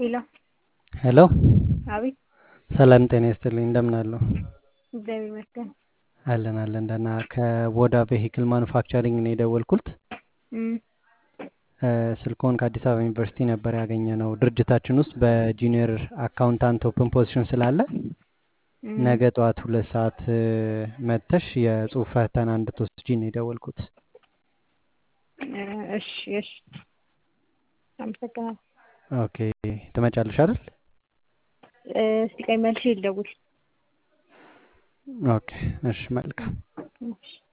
ሄሎ ሄሎ አቤት ሰላም ጤና ይስጥልኝ እንደምን አሉ? እግዚአብሔር ይመስገን። አለን አለን ደህና ከቦዳ ቬሂክል ማኑፋክቸሪንግ ነው የደወልኩት። እም፣ ስልክዎን ከአዲስ አበባ ዩኒቨርሲቲ ነበር ያገኘ ነው። ድርጅታችን ውስጥ በጁኒየር አካውንታንት ኦፕን ፖዚሽን ስላለ እም፣ ነገ ጠዋት ሁለት ሰዓት መጥተሽ የጽሁፍ ፈተና እንድትወስጂ ነው የደወልኩት። እ፣ እሺ እሺ፣ አመሰግናለሁ። ኦኬ ትመጫለሽ አይደል? እ፣ እስቲ ቆይ መልሼ ልደውል። ኦኬ እሺ መልካም እሺ